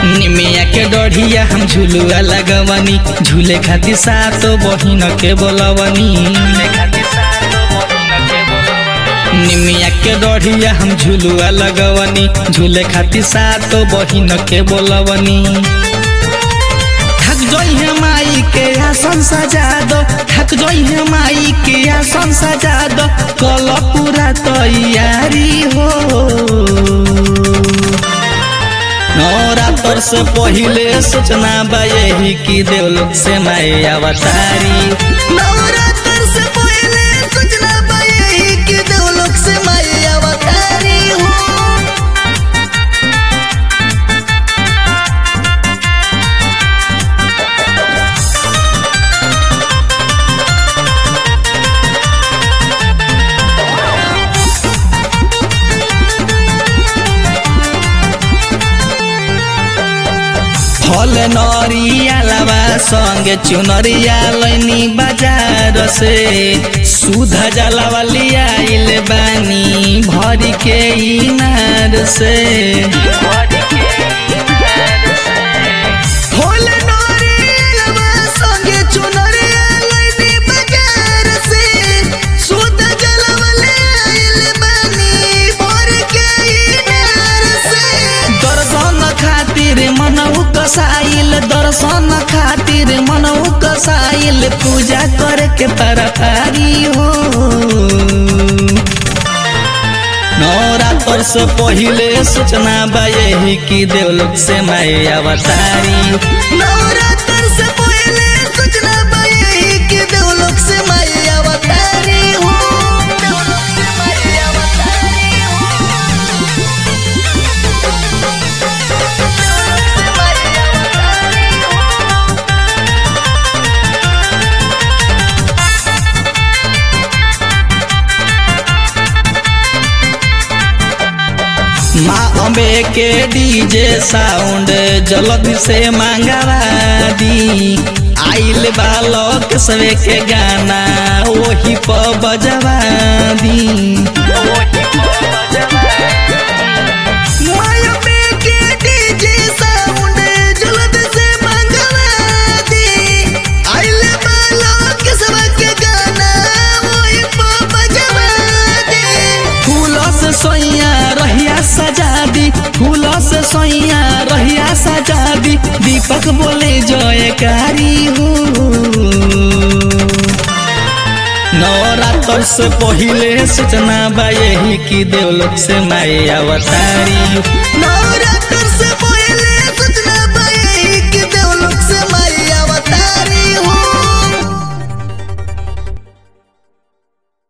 निमिया के डढ़िया हम झुलुआ लगवनी झूले खातिर सातो बहिन के बोलवनी निमिया के डढ़िया हम झुलुआ लगवनी झूले खातिर सातो बहिन के बोलवनी थक जोई है माई के आसन सजा दो थक जोई है माई के आसन सजा दो कल पूरा तैयारी हो नवरात्र से पहिले सूचना बा यही कि देवलोक से माई अवतारी नवरात्र से पहले सूचना बा यही कि देवलोक से माई अवतारी हो फल नरिया लावा संगे चुनरिया लैनी बाजार से सुधा जलावा लियाइल बानी भरी के इनार से फूल नरियलवा संगे चुनरिया लइनी बाजार से शुद्ध जलवा ले आइल बानी भर के इनार से दर्शन खातिर मनऊ कसाइल दर्शन खातिर मनऊ कसाइल पूजा करे के तरकारी हो नवरात्र से पहिले सूचना बा यही कि देवलोक से माई अवतारी नवरात्र से पहले सूचना बा यही कि देवलोक से माई अवतारी हो देवलोक से माई अवतारी हो देवलोक से माई अवतारी हो माँ अम्बे के डीजे साउंड जल्दी से मंगवा दी आइल बालक सवे के गाना वही पर बजवा दी माया में के डीजे साउंड जल्द से मंगवा दी आइले बालों के सब के गाना वही पर बजवा दी फूलों से सोइया रहिया सजा दी फूलों से सोइया रहिया सजा दी दीपक बोले जयकारी हो नवरात्र से पहिले सूचना बा यही कि देवलोक से माई अवतारी नवरात्र से